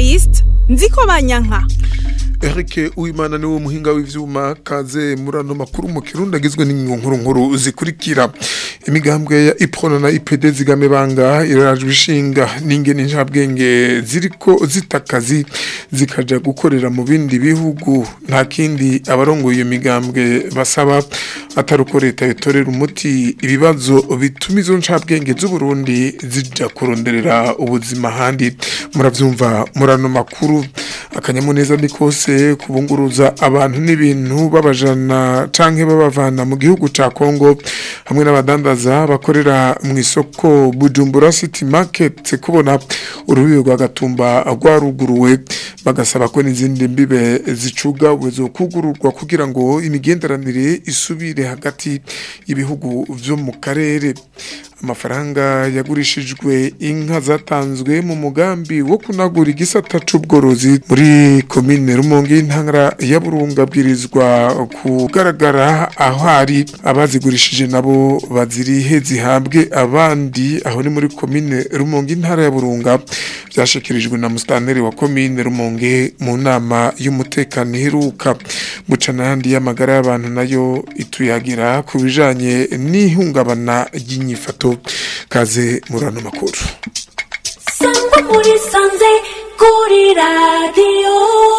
Evariste nziko banyanka Eric Uwimana niwe muhinga w'ivyuma kaze murano makuru mu kirundi agizwe n'inkuru nkuru zikurikira imigambwe ya Iprona na IPD zigame banga irajwe ishinga n'ingene njabwenge ziriko zitakazi zikaja gukorera mu bindi bihugu nta kindi abarongoye iyo migambwe basaba ataruko leta itorera umuti ibibazo bituma izo ncabwenge z'u Burundi zija kuronderera ubuzima handi muravyumva murano makuru akanyamuneza ni kose kubunguruza abantu n'ibintu babajana canke babavana mu gihugu ca Kongo hamwe n'abadandaza bakorera mu isoko Bujumbura City Market kubona urubibe rwa Gatumba rwaruguruwe bagasaba ko n'izindi mbibe zicuga uwezo kugururwa kugira ngo imigenderanire isubire hagati y'ibihugu vyo mu karere amafaranga yagurishijwe inka zatanzwe mu mugambi wo kunagura igisata c'ubworozi muri komine Rumonge y'intara ya Burunga bwirizwa kugaragara aho hari abazigurishije nabo bazirihe zihabwe abandi aho ni muri komine Rumonge intara ya Burunga byashikirijwe na mustaneri wa komine Rumonge mu nama y'umutekano iheruka bucana yandi y'amagara y'abantu nayo ituyagira ku bijanye n'ihungabana ry'inyifato kaze murano makuru sangwa muri sanze kuri radiyo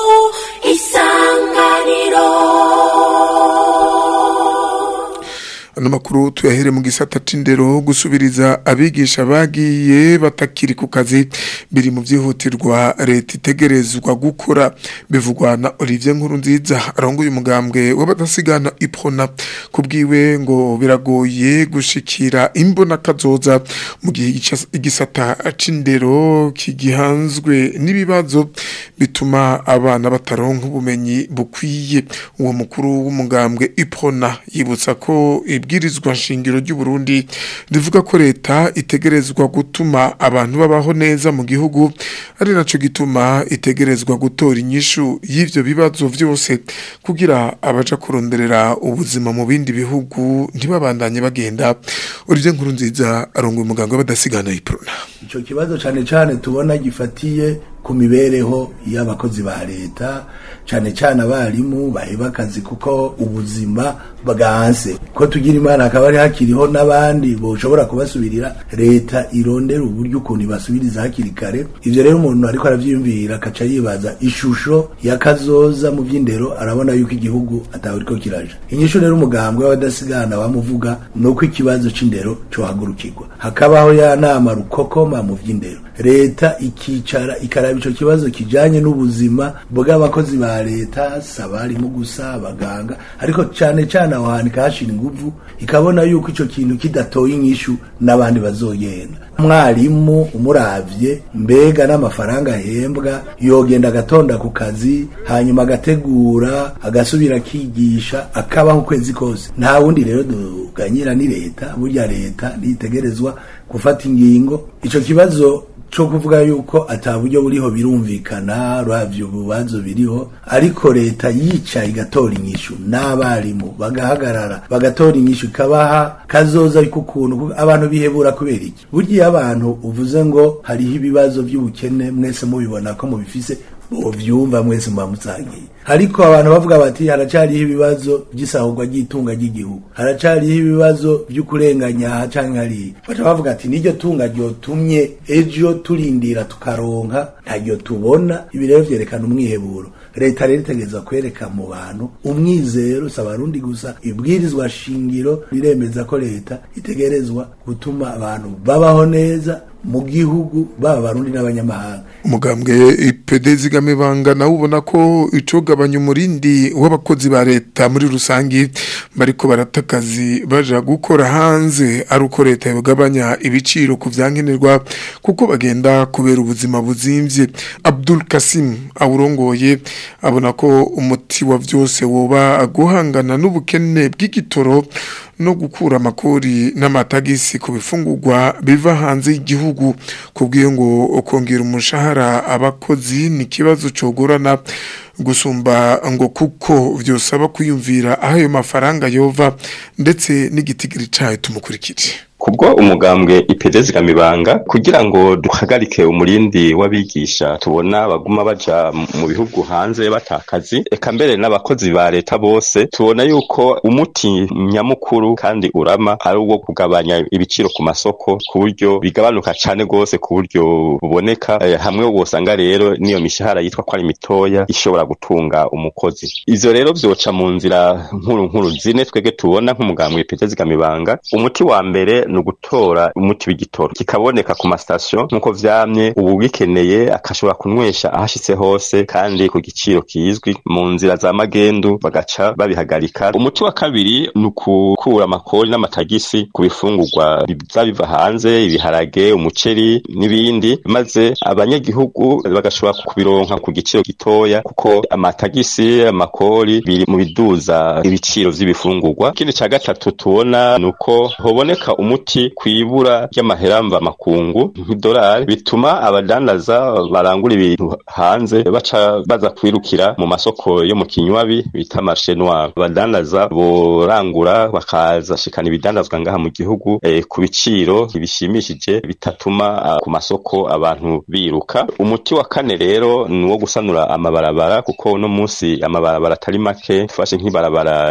isanganiro ano makuru tuyahere mu gisata c'indero gusubiriza abigisha bagiye batakiri ku kazi biri mu vyihutirwa leta itegerezwa gukora bivugwa na Olivier Nkurunziza arongoye umugambwe w'abadasigana iprona kubwiwe ngo biragoye gushikira imbona kazoza mu gihe igica- igisata c'indero kigihanzwe n'ibibazo bituma abana bataronka ubumenyi bukwiye uwo mukuru w'umugambwe iprona yibutsa ko ibwirizwa nshingiro ry'u Burundi rivuga ko leta itegerezwa gutuma abantu babaho neza mu gihugu ari naco gituma itegerezwa gutora inyishu y'ivyo bibazo vyose kugira abaja kuronderera ubuzima mu bindi bihugu ntibabandanye bagenda Olivier Nkurunziza arongoye umuganga w'abadasigana iprona icyo kibazo cyane cyane tubona gifatiye ku mibereho y'abakozi ba leta cyane cyane abarimu baheba akazi kuko ubuzima bwanse ko tugira imana akaba ari hakiriho n'abandi boshobora kubasubirira leta irondera uburyo ukuntu ibasubiriza hakiri kare ivyo rero umuntu ariko aravyiyumvira akaca yibaza ishusho yakazoza mu vy'indero arabona yuko igihugu atawe ariko kiraja inyishu rero umugambwe w'abadasigana bamuvuga ni uko ikibazo c'indero cohagurukirwa hakabaho ya nama rukokoma mu vy'indero leta ikicara ikaraba ico kibazo kijanye n'ubuzima bw'abakozi ba leta si abarimu gusa abaganga ariko cane cane aho hantu ikahashira inguvu ikabona yuko ico kintu kidatoye inyishu n'abandi bazogenda mwarimu umuravye mbega n'amafaranga ahembwa yogenda agatonda ku kazi hanyuma agategura agasubira akigisha akabaho ukwezi kose nta wundi rero duganyira ni leta burya leta nitegerezwa gufata ingingo ico kibazo cyo kuvuga yuko ata buryo buriho birumvikana ravyo bubazo biriho ariko leta yicaye igatora inyishu n'abarimu bagahagarara bagatora inyishu ikabaha kazoza kukuntu kuko abantu bihebura kubera iki burya abantu uvuze ngo hariho ibibazo by'ubukene mwese mubibona ko mubifise muvyumva mwese muba musangiye ariko abantu bavuga bati haracariho ibibazo by'isahurwa ry'itunga ry'igihugu haracariho ibibazo by'ukurenganya aha canke hariya baca bavuga ati niryo tunga ryotumye ejo turindira tukaronka ntaryo tubona ibi rero vyerekana umwiheburo leta rero itegereza kwereka mu bantu umwizero si abarundi gusa ibwirizwa shingiro riremeza ko leta itegerezwa gutuma abantu babaho neza mu gihugu baba abarundi n'abanyamahanga umugambwe IPD zigame bangana ubona ko icogabanya umurindi w'abakozi ba leta muri rusangi bariko baratakazi baja gukora hanze ari uko leta yogabanya ibiciro ku vyankenerwa kuko bagenda kubera ubuzima buzimvye Abdul Kasim awurongoye abona ko umuti wa vyose woba guhangana n'ubukene bw'igitoro no gukura amakori n'amatagisi ku bifungurwa biva hanze y'igihugu kubwiye ngo kongera umushahara abakozi ni ikibazo cogorana gusumba ngo kuko vyosaba kwiyumvira aho ayo mafaranga yova ndetse n'igitigiri cayo tumukurikire kubwo umugambwe ipede zigamibanga kugira ngo duhagarike umurindi w'abigisha tubona baguma baja mu bihugu hanze batakazi eka mbere n'abakozi ba leta bose tubona yuko umuti nyamukuru kandi urama ari uwo kugabanya ibiciro ku masoko ku buryo bigabanuka cane gose ku buryo buboneka eh, hamwe wosanga rero niyo mishahara yitwa ko ari mitoya ishobora gutunga umukozi ivyo rero vyoca mu nzira nkuru nkuru zine twege tubona nk'umugambwe ipede zigamibanga umuti wa mbere ni ugutora umuti w'igitoro kikaboneka ku masitasiyo nk'uko vyamye uwugikeneye akashobora kunywesha ahashitse hose kandi ku giciro kizwi mu nzira za magendu bagaca babihagarika umuti wa kabiri ni ukukura amakori n'amatagisi ku bifungurwa biza biva hanze ibiharage umuceri n'ibindi maze abanyagihugu bagashobora kubironka ku giciro gitoya kuko amatagisi amakori biri mu biduza ibiciro vy'ibifungurwa ikindi ca gatatu tubona ni uko hoboneka umuti kwibura ry'amahera mva makungu nk'idolari bituma abadandaza barangura ibintu hanze baca baza kwirukira mu masoko yo mu kinywabi bita marché noir abadandaza borangura bakaza shikana ibidandazwa ngaha mu gihugu eh, ku biciro bishimishije bitatuma ah, ku masoko abantu biruka umuti wa kane rero ni uwo gusanura amabarabara kuko uno munsi amabarabara atari make tufashe nk'ibarabara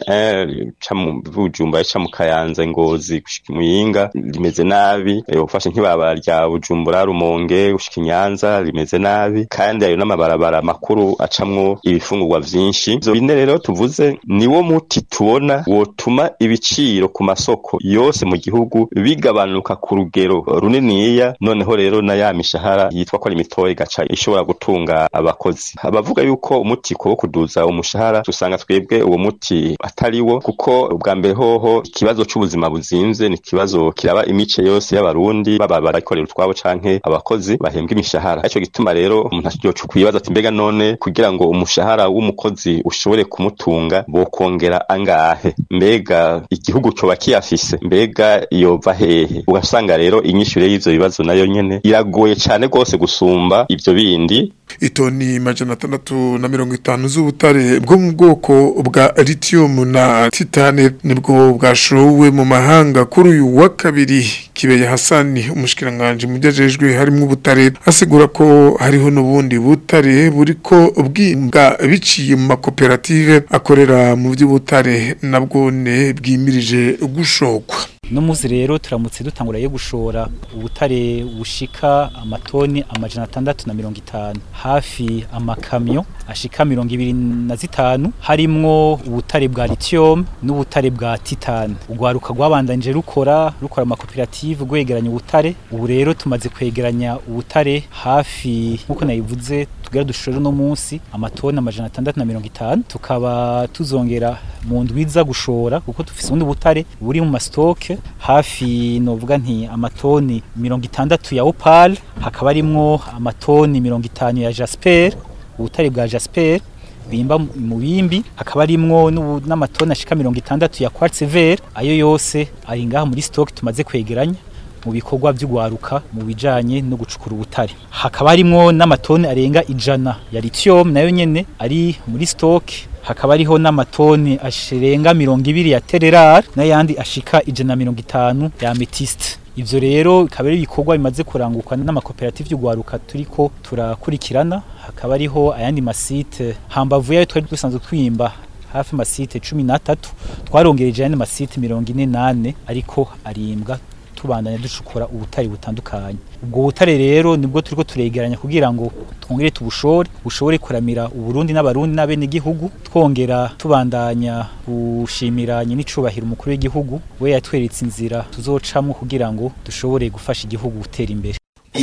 RN1 ca mu Bujumbura ca mu Kayanza Ngozi gushika Muyinga rimeze nabi eh, ufashe nk'ibarabara rya Bujumbura Rumonge gushika Nyanza rimeze nabi kandi ayo n'amabarabara makuru acamwo ibifungurwa vyinshi ivyo bine rero tuvuze niwo muti tubona wotuma ibiciro ku masoko yose mu gihugu bigabanuka ku rugero runiniya noneho rero na ya mishahara yitwa ko ari mitoya igaca ishobora gutunga abakozi abavuga yuko umuti ko wo kuduza umushahara tusanga twebwe uwo muti atari wo kuko ubwa mbere hoho ikibazo c'ubuzima buzimvye ni ikibazo kiraba imice yose y'abarundi baba barakorera utwabo canke abakozi bahembwa imishahara ico gituma rero umuntu yoca kwibaza ati mbega none kugira ngo umushahara w'umukozi ushobore kumutunga bokongera angahe mbega igihugu coba kiyafise mbega yova hehe ugasanga rero inyishure y'ivyo bibazo nayo nyene iragoye cane rwose gusumba ivyo bindi itoni majana atandatu na mirongo itanu z'ubutare bwo mu bwoko bwa lithium na titane nibwo bwashowe mu mahanga kuri uyu wa kabiri kibeye hasani umushikiranganje mu byajejwe harimo ubutare asigura ko hariho n'ubundi butare buriko bwimbwa biciye mu makoperative akorera mu by'ubutare nabwone bwimirije gushokwa no muzi rero turamutse dutangura yo gushora ubutare bushika amatoni amajana atandatu na mirongo itanu hafi amakamyo ashika mirongo ibiri na zitanu harimwo ubutare bwa lithium n'ubutare bwa titane urwaruka rwabandanije rukora rukora amakoperative rwegeranya ubutare ubu rero tumaze kwegeranya ubutare hafi nk'uko nayivuze tugera dushore uno munsi amatoni amajana atandatu na mirongo itanu tukaba tuzongera mu ndwiza gushora kuko dufise ubundi butare buri mu mastoke hafi novuga nti amatoni mirongo itandatu ya opal hakaba harimwo amatoni mirongo itanu ya jasper ubutare bwa jasper bimba mu bimbi hakaba harimwo n'ubu- n'amatoni ashika mirongo itandatu ya quartz vert ayo yose ari ngaha muri stock tumaze kwegeranya mu bikorwa by'ugwaruka mu bijanye no gucukura ubutare hakaba harimwo n'amatoni arenga ijana ya lithium nayo nyene ari muri stock hakaba hariho n'amatoni ashirenga mirongo ibiri ya tererar n'ayandi ashika ijana na mirongo itanu ya amethyst ivyo rero bikaba ari ibikorwa bimaze kurangurwa n'amakoperative y'ugwaruka turiko turakurikirana hakaba hariho ayandi masite hambavu yayo twari dusanzwe twimba hafi masite cumi n'atatu twarongereje ayandi masite mirongo ine n'ane ariko arimbwa tubandanya ducukura ubutare butandukanye ubwo butare rero nibwo turiko turegeranya kugira ngo twongere tubushore bushobore kuramira uburundi n'abarundi n'abenegihugu twongera tubandanya gushimira nyenicubahiro umukuru w'igihugu we yatweretse inzira tuzocamwo kugira ngo dushobore gufasha igihugu gutera imbere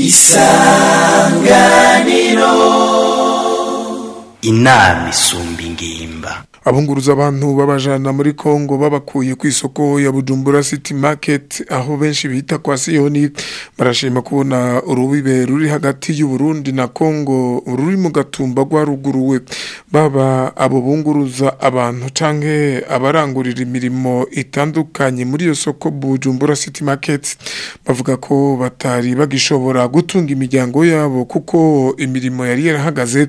inama isumba ingimba abunguruza abantu babajana muri Kongo babakuye ku isoko ya Bujumbura City Market aho benshi bita kwa Sioni barashima kubona urubibe ruri hagati y'u Burundi na Kongo ruri mu gatumba rwaruguruwe baba abo bunguruza abantu canke abarangurira imirimo itandukanye muri iyo soko Bujumbura City Market bavuga ko batari bagishobora gutunga imiryango yabo kuko imirimo yari yarahagaze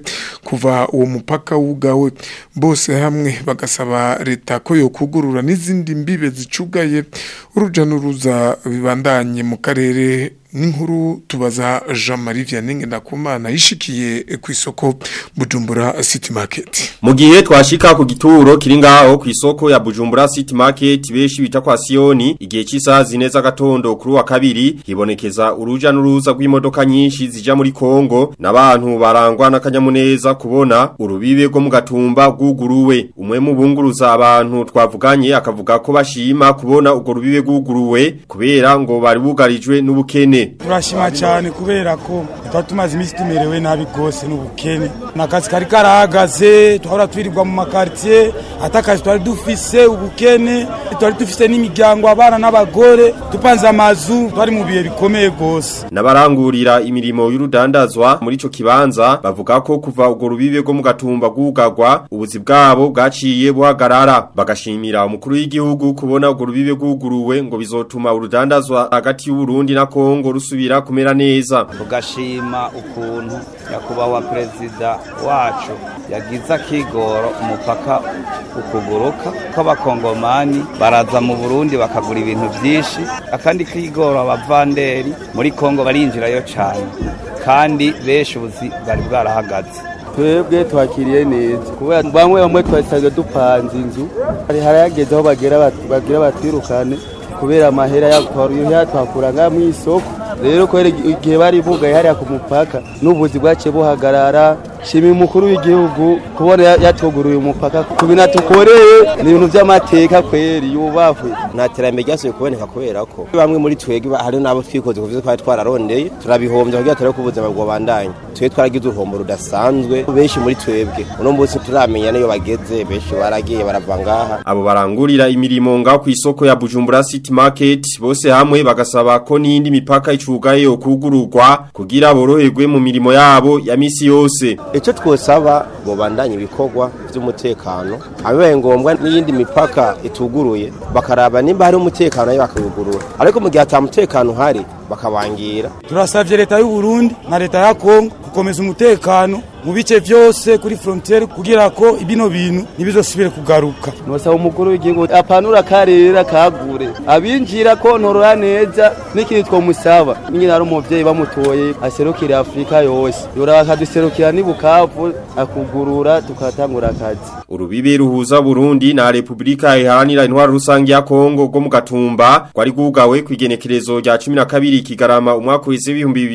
kuva uwo mupaka wugawe bose hamwe bagasaba leta ko yokugurura n'izindi mbibe zicugaye uruja n'uruza bibandanye mu karere n'inkuru tubaza Jean Marie Vianney Ndakumana yishikiye ku isoko Bujumbura City Market Mu gihe twashika ku gituro kiri ngaho ku isoko ya Bujumbura City Market beshi bita kwa Sioni igihe cy'isaha zine z'agatondo kuri wa kabiri hibonekeza uruja n'uruza rw'imodoka nyinshi zija muri Kongo n'abantu barangwa n'akanyamuneza kubona urubibe rwo mu gatumba bwuguruwe umwe mu bunguruza abantu twavuganye akavuga ko bashima kubona urwo rubibe bwuguruwe kubera ngo bari bugarijwe n'ubukene turashima cyane kubera ko tuba tumaze iminsi tumerewe nabi rwose n'ubukene ni akazi kari karahagaze twahora twirirwa mu makaritsiye ati akazi twari dufise ubukene twari dufise n'imiryango abana n'abagore dupanze amazu twari mu bihe bikomeye rwose n'abarangurira imirimo y'urudandazwa muri ico kibanza bavuga ko kuva urwo rubibe rwo mu gatumba bwugagwa ubuzi bwabo bwaciye buhagarara bagashimira umukuru w'igihugu kubona urwo rubibe bwuguruwe ngo bizotuma urudandazwa hagati y'Uburundi na Kongo rusubira kumera neza tugashima ukuntu nyakubahwa perezida wacu yagize akigoro umupaka ukuguruka ko abakongomani baraza mu burundi bakagura ibintu byinshi akandi kigoro abavanderi muri kongo barinjirayo cyane kandi benshi ubuzi bari bwarahagaze twebwe twakiriye neza kubera bamwe bamwe twasanzwe dupanze inzu hari harageze aho bagera bagira batwirukane kubera amahera yatwakura ngaha mu isoko rero kubera igihe bari bugaye hariya ku mupaka n'ubuzi bwaciye buhagarara shima umukuru w'igihugu kubona yatuguruye umupaka ku bintu atukoreye ni ibintu by'amateka kweri yubahwe nta terambere ryasubiye kuboneka kubera ko bamwe muri twebwe hari n'abo twikoze kuvuze twari twararondeye turabihombya kugira turebe ko ubuzima bwobandanya twe twaragize uruhombo rudasanzwe benshi muri twebwe uno munsi turamenya niyo bageze benshi baragiye barava ngaha abo barangurira imirimo ngaho ku isoko ya Bujumbura City Market bose hamwe bagasaba ko n'indi mipaka icugaye yo kugururwa kugira boroherwe mu mirimo yabo ya misi yose icyo twosaba bobandanya ibikorwa by'umutekano abibaye ngombwa n'iyindi mipaka ituguruye bakaraba nimba hari umutekano nayo bakawugurura ariko mu gihe atamutekano uhari bakabangira turasabye leta y'u Burundi na leta ya Kongo gukomeza umutekano mu bice byose kuri frontiere kugira ko ibino bintu ntibizosubire kugaruka nosaba umukuru w'igihugu apanura karera kagure abinjira ko ntorora neza n'ikindi twomusaba nyine ari umuvyeyi bamutoye aserukira Afrika yose yora akaduserukira ni Bukavu akugurura tukatangura akazi urubibe ruhuza Burundi na Republika iharanira intwaro rusange ya Kongo rwo mu gatumba kwari gugawe kwigenekerezo rya 12 kigarama umwaka w'isi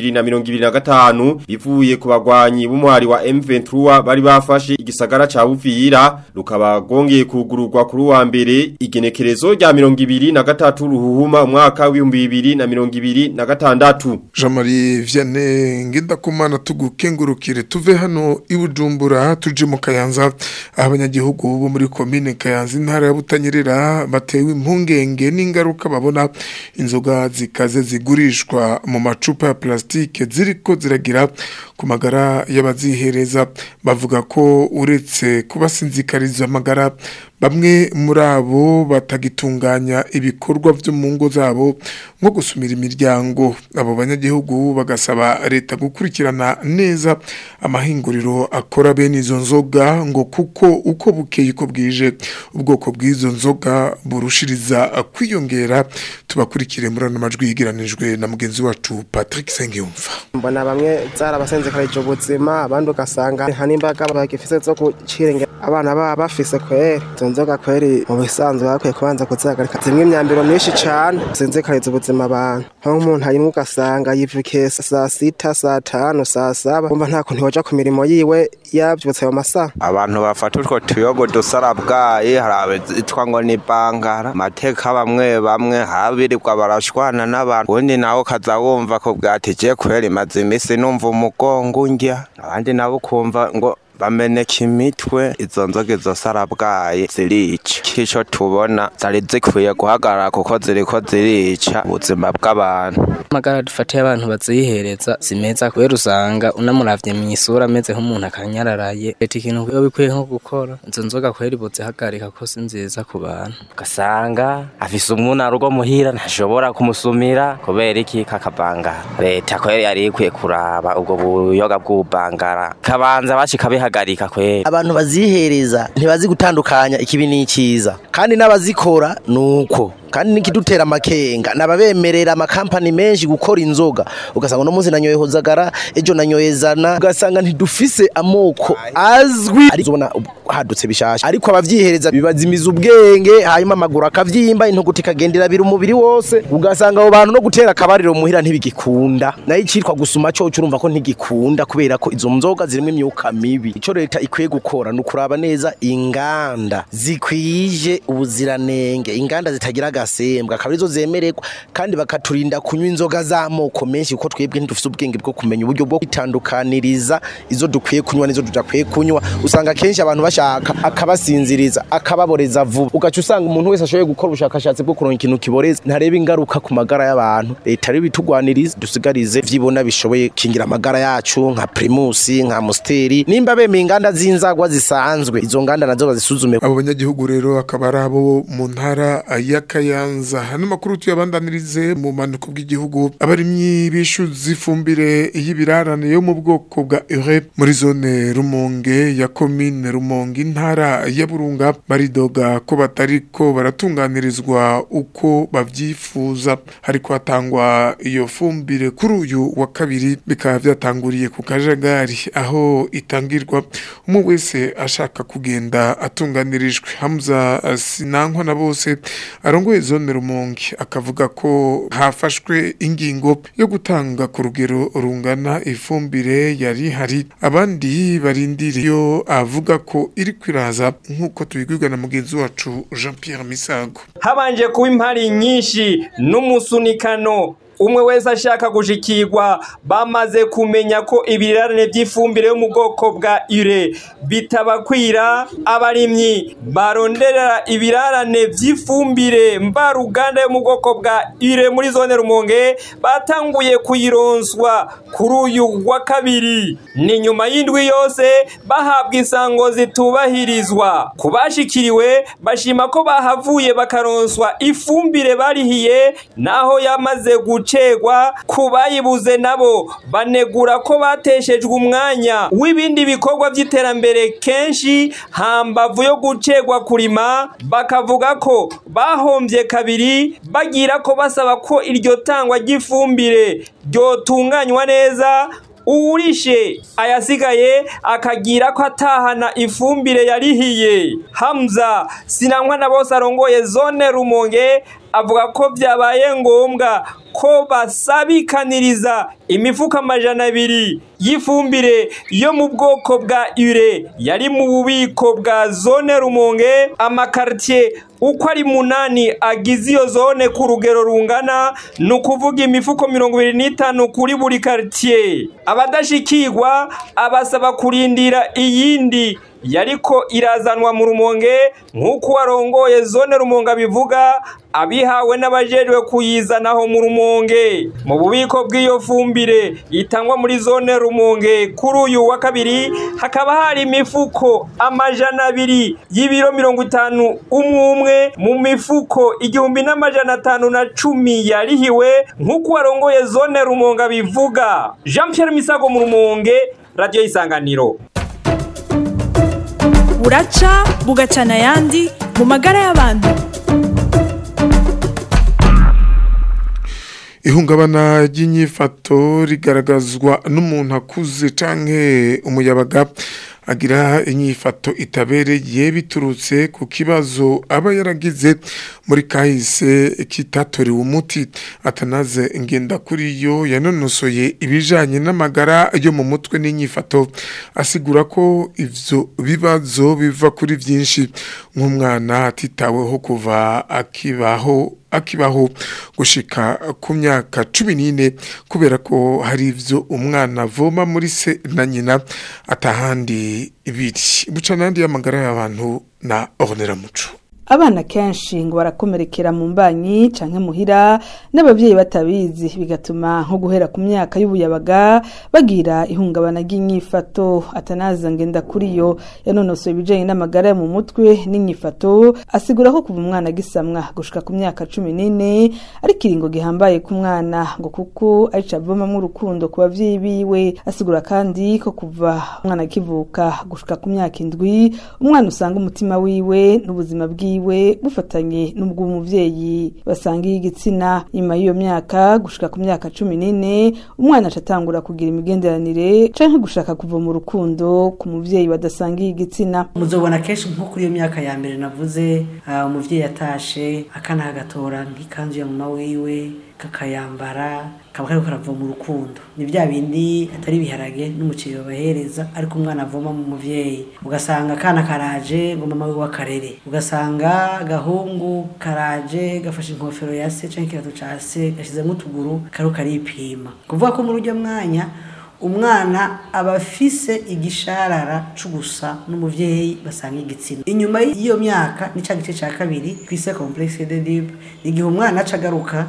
2025 bivuye ku bagwanyi b'umuhari wa M23 bari bafashe igisagara ca Buvira rukaba gongeye kugururwa kuri wa mbere igenekerezo rya 2023 ruhuhuma umwaka w'2026 Jean-Marie Vianney Ngendakumana tugukengurukire tuve hano ibujumbura tuje mu Kayanza aho abanyagihugu bo muri commune Kayanza intara ya Butanyerera batewe impungenge n'ingaruka babona inzoga zikaze zigurishwa mu macupa ya plastike ziriko ziragira ku magara y'abazihereza bavuga ko uretse kubasinzikariza amagara bamwe muri abo batagitunganya ibikorwa byo mu ngo zabo nko gusumira imiryango abo banyagihugu bagasaba leta gukurikirana neza amahinguriro akora bene izo nzoga ngo kuko uko bukeye uko bwije ubwoko bw'izo nzoga burushiriza kwiyongera tubakurikire muri ano majwi yigiranijwe na mugenzi wacu Patrick Sengiyumva mbona bamwe zarabasenzekarije ubuzima abandi ugasanga nta n'imbaga bagifise zo gucirengera abana baba bafise kweri izo nzoga kweri mu bisanzwe bakwiye kubanza kuzihagarika zimwe imyambiro myinshi cane zinzikariza ubuzima abantu nko nk'umuntu arimwe ugasanga yivukiye saa sita saa tanu saa saba umva nta kuntu yoja ku mirimo yiwe yavyutse mu masaha abantu bafata utwo tuyogo dusarabwaye hari abitwa ngo ni bangara amateka bamwe bamwe habirirwa barashwana n'abantu ubundi nawe ukaza wumva ko bwatije kweri maze imisi numva umugongo undya abandi nabo ukumva ngo bameneka imitwe izo nzoga izo sarabwaye zirica kico tubona zari zikwiye guhagarara kuko ziriko zirica ubuzima bw'abantu amagara dufatiye abantu bazihereza si meza kubera usanga unamuravye mw'isura ameze nk'umuntu akanyararaye leta ikintu biba bikwiye nko gukora izo nzoga kweri bozihagarika ko si nziza ku bantu ugasanga afise umuntu arugo muhira ntashobora kumusumira kubera iki kakabangara leta kweri yari ikwiye kuraba ubwo buyoga bw'ubangara kabanza bashika bihagarika kuzihagarika kwera abantu bazihereza ntibazi gutandukanya ikibi n'icyiza kandi n'abazikora nuko kandi nikidutera amakenga nababemerera amakampani menshi gukora inzoga ugasanga uno munsi nanyoye hozagara ejo nanyoye zana ugasanga ntidufise amoko azwi ari zobona hadutse bishasha ariko abavyihereza bibazimiza ubwenge hanyuma amaguru akavyimba intuguti ikagendera biri umubiri wose ugasanga abo bantu no gutera akabariro muhira ntibigikunda nayo icitwa gusuma coco urumva ko ntigikunda kubera ko izo nzoga zirimo imyuka mibi ico leta ikwiye gukora ni ukuraba neza inganda zikwije ubuziranenge inganda zitagira agasembwa akaba arizo zemererwa kandi bakaturinda kunywa inzoga z'amoko menshi kuko twebwe ntidufise ubwenge bwo kumenya uburyo bwo kwitandukaniriza izo dukwiye kunywa n'izo tudakwiye kunywa usanga kenshi abantu bashaka akabasinziriza akababoreza vuba ugaca usanga umuntu wese ashoboye gukora ubushakashatsi bwo kuronka ikintu kiboreza ntareba ingaruka ku magara y'abantu leta rero bitugwaniriza dusigarize vyibona bishoboye kingira amagara yacu nka primus nka musteri nimba bemeye inganda z'inzagwa zisanzwe izo nganda nazo bazisuzume abo banyagihugu rero akaba ari abo mu ntara ya Kayanza hano makuru tuyabandanirize mu manuko bw'igihugu abarimyi bishuza ifumbire y'ibirarane yo mu bwoko bwa ure muri zone Rumonge ya commune Rumonge intara ya Burunga baridoga ko batariko baratunganirizwa uko bavyifuza hariko hatangwa iyo fumbire kuri uyu wa kabiri bikaba vyatanguriye ku kajagari aho itangirwa umwe wese ashaka kugenda atunganirijwe Hamza Sinankwa na bose arongoye zone Rumonge akavuga ko hafashwe ingingo yo gutanga ku rugero rungana ifumbire yari hari abandi barindiriye yo avuga ko iri kwiraza nk'uko tubigwirwa na mugenzi wacu Jean Pierre Misago habanje kuba impari nyinshi n'umusunikano umwe wese ashaka gushikirwa bamaze kumenya ko ibirarane by'ifumbire yo mu bwoko bwa ire bitabakwira abarimyi barondera ibirarane by'ifumbire mvaruganda yo mu bwoko bwa ire muri zone rumonge batanguye kuyironswa kuri uyu wa kabiri ni nyuma y'indwi yose bahabwa isango zitubahirizwa ku bashikiriwe bashima ko bahavuye bakaronswa ifumbire barihiye naho yamaze gucegwa ku bayibuze nabo banegura ko bateshejwe umwanya w'ibindi bikorwa by'iterambere kenshi hambavu yo gucegwa kurima bakavuga ko bahombye kabiri bagira ko basaba ko iryo tangwa ry'ifumbire ryotunganywa neza uwurishe ayasigaye akagira ko atahana ifumbire yarihiye hamza sinanywa na bose arongoye zone rumonge avuga ko byabaye ngombwa ko basabikaniriza imifuka amajana abiri y'ifumbire yo mu bwoko bwa ure yari mu bubiko bwa zone rumonge amakaritiye uko ari munani agize iyo zone ku rugero rungana ni ukuvuga imifuko mirongo ibiri n'itanu kuri buri karitiye abadashikirwa abasaba kurindira iyindi yariko irazanwa mu rumonge nk'uko warongoye zone rumonge abivuga abihawe n'abajejwe kuyizanaho mu rumonge mu bubiko bw'iyo fumbire itangwa muri zone rumonge kuri uyu wa kabiri hakaba hari imifuko amajana abiri y'ibiro mirongo itanu umwe umwe mu mifuko igihumbi n'amajana atanu na cumi yarihiwe nk'uko warongoye zone rumonge abivuga jean Pierre misago mu rumonge radiyo y'isanganiro buraca bugacana ayandi mu magara y'abantu ihungabana ry'inyifato rigaragazwa n'umuntu akuze canke umuyabaga agira inyifato itabereye biturutse ku kibazo aba yaragize muri kahise kitatorewe umuti atanaze ngenda kuri yo yanonosoye ibijanye n'amagara yo mu mutwe n'inyifato asigura ko ivyo bibazo biva kuri vyinshi nk'umwana atitaweho kuva akibaho akibaho gushika ku myaka cumi n'ine kubera ko hari ivyo umwana avoma muri se na nyina atahandi ibiri buca n'andi y'amagara y'abantu na ornera muco abana kenshi ngo barakomerekera mu mbanyi canke muhira n'abavyeyi batabizi bigatuma nko guhera ku myaka y'ubuyabaga bagira ihungabana ry'inyifato atanaza ngenda kuri yo yanonosoye ibijanye n'amagara yo mu mutwe n'inyifato asigura ko kuva umwana agisamwa gushika ku myaka cumi n'ine ari kiringo gihambaye ku mwana ngo kuko arico avomamwo urukundo ku bavyeyi biwe asigura kandi ko kuva umwana akivuka gushika ku myaka indwi umwana usanga umutima wiwe n'ubuzima bwiwe bwiwe bufatanye n'ubw'umuvyeyi basangiye igitsina nyuma y'iyo myaka gushika ku myaka cumi n'ine umwana acatangura kugira imigenderanire canke gushaka kuva mu rukundo ku muvyeyi badasangiye igitsina muzobona kenshi nko kuri iyo myaka ya mbere navuze uh, umuvyeyi atashe akana kagatora nk'ikanzu ya mama wiwe kakayambara kaba kariko karavoma mu rukundo ni bya bindi atari ibiharage n'umuceri babahereza ariko umwana avoma mu muvyeyi ugasanga akana karaje ngo mama wiwe akarere ugasanga agahungu karaje gafashe inkofero ya se canke ikirato ca se gashizemo utuguru kariko karipima kuvuga ko muri uryo mwanya umwana aba afise igisharara c'ugusa n'umuvyeyi basanga igitsina inyuma y'iyo myaka ni ca gice ca kabiri twise complexe de dib igihe umwana aca agaruka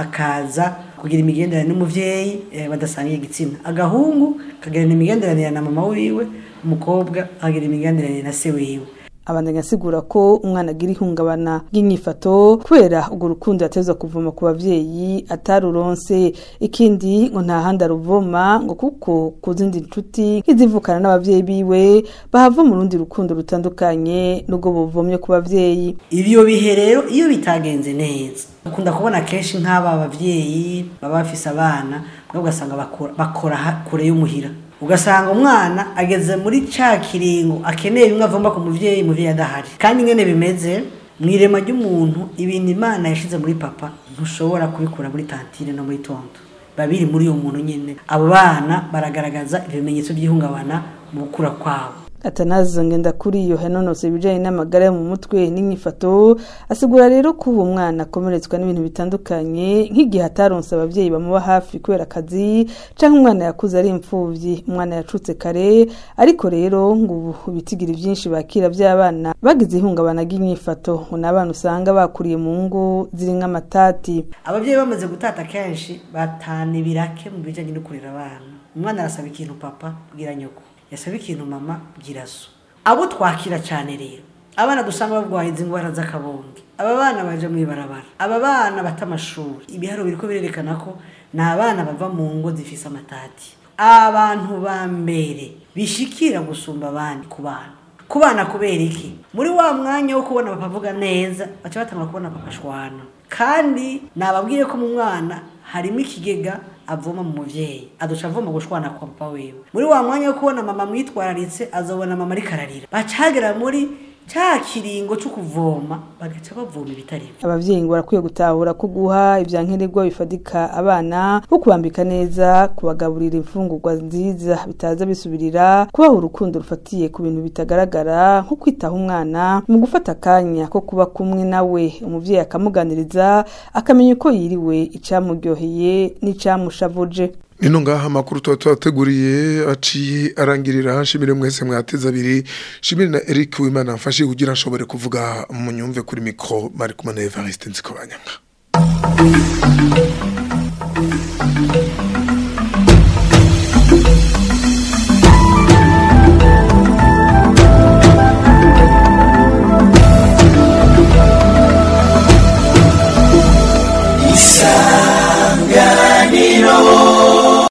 akaza kugira imigenderanire n'umuvyeyi eh, badasangiye igitsina agahungu kagirana imigenderanire na mama wiwe umukobwa akagira imigenderanire na se wiwe abandanya asigura ko umwana agira ihungabana ry'inyifato kubera urwo rukundo yatezwa kuvoma ku bavyeyi ataruronse ikindi ngo nta handi aruvoma ngo kuko ku zindi nshuti nk'izivukana n'abavyeyi biwe bahava mu rundi rukundo rutandukanye n'ubwo buvomye ku bavyeyi ibyo bihe rero iyo bitagenze neza ukunda kubona kenshi nk'aba bavyeyi baba bafise abana mwe ugasanga bakora, bakora kure y'umuhira ugasanga umwana ageze muri ca kiringo akeneye bimwe avomba ku muvyeyi muvyeyi adahari kandi ngene bimeze mw'irema ry'umuntu ibintu imana yashize muri papa ntushobora kubikura muri tantine no muri tonto babiri muri uwo muntu nyene abo bana baragaragaza ibimenyetso by'ihungabana mu gukura kwabo atanaza ngenda kuri iyo hanonose ibijanye n'amagara yo mu mutwe n'inyifato asigura rero ko uwo mwana akomeretswa n'ibintu bitandukanye nk'igihe ataronse abavyeyi bamuba hafi kubera akazi canke umwana yakuze ari imfuvyi umwana yacutse kare ariko rero ngo ubu ibitigiri vyinshi bakira vy'abana bagize ihungabana ry'inyifato ngo n'abana usanga bakuriye mu ngo ziri nk'amatati abavyeyi bamaze gutata kenshi batana ibirake mu bijanye no kurera abana umwana arasaba ikintu papa bwira nyoko yasaba ikintu mama bwira so abo twakira cyane rero abana dusanga barwaye izi ndwara z'akabonge aba bana baje mu ibarabara aba bana bata amashuri ibiharo biriko birerekana ko ni abana bava mu ngo zifise amatati abantu ba mbere bishikira gusumba abandi ku bana ku bana kubera iki muri wa mwanya wo kubona papa avuga neza baca batangura kubona papa ashwana kandi nababwiye ko mu mwana harimo ikigega avoma mu muvyeyi aduca avoma gushwana kwa papa wiwe muri wa mwanya wo kubona mama mwitwararitse azobona mama ariko ararira bacagera muri ca kiringo co kuvoma bagaca bavoma ibitari abavyeyi ngo barakwiye gutahura ko guha ivyankenerwa bifadika abana nko kubambika neza kubagaburira imfungurwa nziza bitaza bisubirira kubaha urukundo rufatiye ku bintu bitagaragara nko kwitaho umwana mu gufata akanya ko kuba kumwe nawe umuvyeyi akamuganiriza akamenya uko yiriwe icamuryoheye n'icamushavuje Nino ngaha makuru tuba tubateguriye aciye arangirira nshimire mwese mwateze abiri shimire na Eric Wimana mfashe kugira nshobore kuvuga mu nyumve kuri mikro bari kumwe na Evariste Nzikobanyanga